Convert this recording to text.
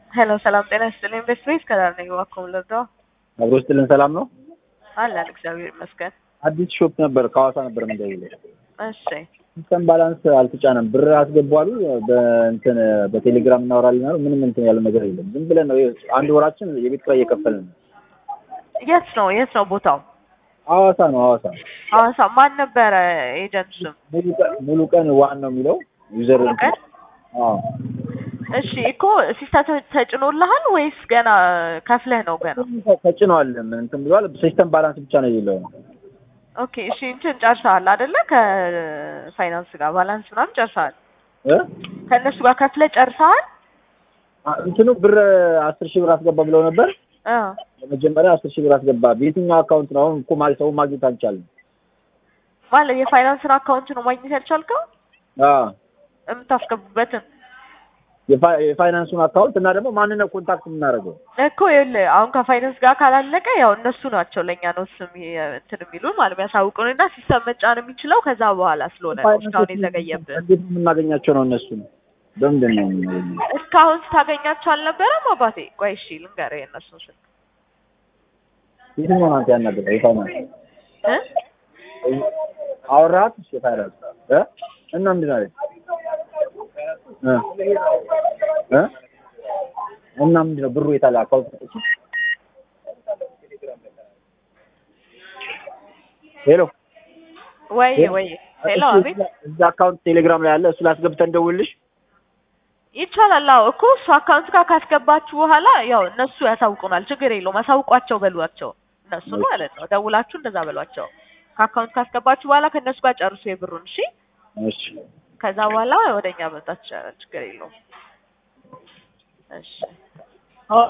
ሄሎ ሰላም ጤና ይስጥልኝ። ቤት ቤት ከዳር ነኝ። እባክዎ ልርዳው? አብሮ ስጥልን ሰላም ነው። አለን እግዚአብሔር ይመስገን። አዲስ ሾፕ ነበር ከሐዋሳ ነበር የምንደውለው። እሺ ሲስተም ባላንስ አልተጫነም። ብር አስገቡ አሉ። በእንትን በቴሌግራም እናወራለን አሉ። ምንም እንትን ያለ ነገር የለም። ዝም ብለን ነው አንድ ወራችን የቤት ኪራይ እየከፈልን ነው። የት ነው የት ነው ቦታው? ሐዋሳ ነው ሐዋሳ። ሐዋሳ ማን ነበረ ኤጀንት ስም? ሙሉ ቀን ሙሉ ቀን ዋን ነው የሚለው ዩዘር ሙሉ ቀን? አዎ እሺ እኮ ሲስተም ተጭኖልሃል ወይስ ገና ከፍለህ ነው ገና? ተጭኗል። ምን እንትን ብሏል። ሲስተም ባላንስ ብቻ ነው የሌለው ነው። ኦኬ እሺ እንትን ጨርሰሃል አይደለ? ከፋይናንስ ጋር ባላንስ ምናምን ጨርሰሃል? እ ከእነሱ ጋር ከፍለህ ጨርሰሃል? አ- እንትኑ ብር አስር ሺህ ብር አስገባ ብለው ነበር። አ ለመጀመሪያ አስር ሺህ ብር አስገባ። በየትኛው አካውንት ነው? አሁን እኮ ማለት ሰው ማግኘት አልቻልንም። ማለት የፋይናንስን አካውንት ነው ማግኘት ያልቻልከው? አዎ የምታስገቡበትን የፋ- የፋይናንሱን አካውንት እና ደግሞ ማንን ነው ኮንታክት የምናደርገው? እኮ ይኸውልህ አሁን ከፋይናንስ ጋር ካላለቀ ያው እነሱ ናቸው ለእኛ ነው ስም እንትን የሚሉን ማለት የሚያሳውቁን እና ሲስተም መጫን የሚችለው ከዛ በኋላ ስለሆነ ነው እስካሁን የዘገየብን። እንዴት ነው የምናገኛቸው ነው እነሱ በምንድን ነው የምናገኛቸው? እስካሁን ስታገኛቸው አልነበረም አባቴ? ቆይ እሺ ልንገርህ የእነሱን ስልክ የትኛውን አንተ ያናገረው የፋይናንስ እ አወራሃት? እሺ የፋይናንስ እ እና ምንድን አለች? እ እ እና ምንድን ነው ብሩ የታለ አካውንት ሰጠች? ሄሎ ወይ ወይ ሄሎ እሺ፣ አቤት እዛ አካውንት ቴሌግራም ላይ አለ። እሱ ላስገብተን እንደውልሽ። ይቻላል። አዎ እኮ እሱ አካውንት ጋር ካስገባችሁ በኋላ ያው እነሱ ያሳውቁናል። ችግር የለውም። አሳውቋቸው በሏቸው እነሱ ማለት ነው። ደውላችሁ እንደዛ በሏቸው። ከአካውንት ካስገባችሁ በኋላ ከእነሱ ጋር ጨርሱ የብሩን። እሺ እሺ ከዛ በኋላ ወደኛ መምጣት ይቻላል። ችግር የለውም። እሺ